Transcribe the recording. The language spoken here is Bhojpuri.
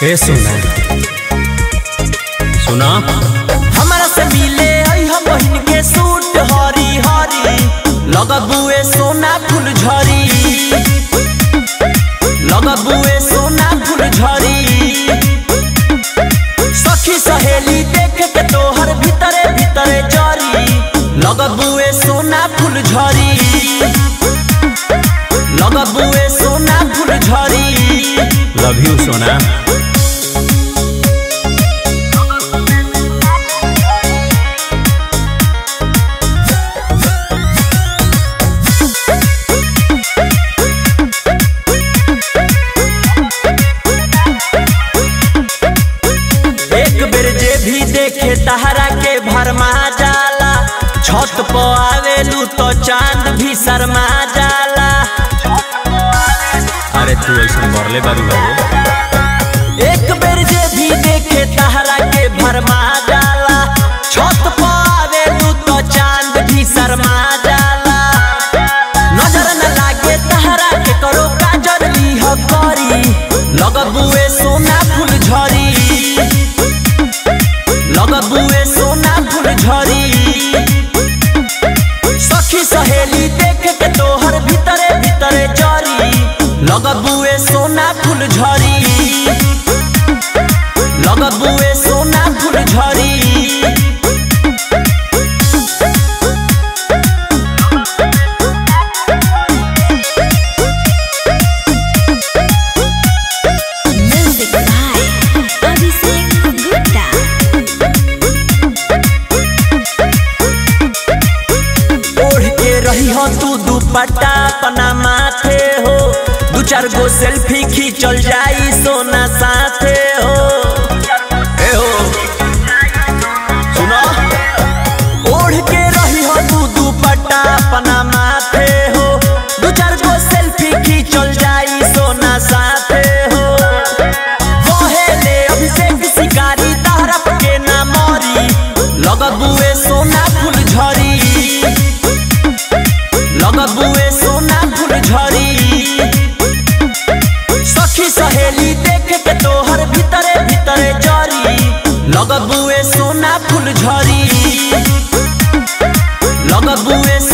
ए सुना सुना हमरा से मिले आई हम बहिन के सूट हरी हरी लगबुए सोना फूल झरी लगबुए सोना फूल झरी सखी सहेली देख के तोहर भीतरे भीतरे जरी लगबुए सोना फूल झरी लगबुए सोना फूल झरी लव यू सोना एक बेर जे भी देखे तहरा के भरमा जाला छत पर आवेलू तो चांद भी शर्मा जाला अरे तू ऐसा मरले बारू बाबू एक बेर जे भी देखे तहरा के भरमा जाला छत पर आवेलू तो चांद भी शर्मा जाला नजर न लागे तहरा के करो काजर लीह करी लगबुए सोना फूल झरी लगबुए सोना फूल झरी सखी सहेली देख के तोहर भीतरे भीतरे जरी लगबुए सोना फूल झरी लगबुए सोना फूल झरी Music by Abhishek Gupta. ओढ़ के रही हो तू दुपट्टा अपना माथे हो दू चार गो सेल्फी खींचल जाई सोना साथे हो ए हो सुनो ओढ़ के रही हो तू दुपट्टा अपना माथे हो दू चार गो सेल्फी खींचल जाई सोना साथे हो कहेले अभिषेक शिकारी तहरप के ना मरी लगबुए सोना फूल झरी लगबुए सोना फूल झरी सखी सहेली देख के तोहर भीतरे भीतरे जरी लगबुए सोना फूल झरी लगबुए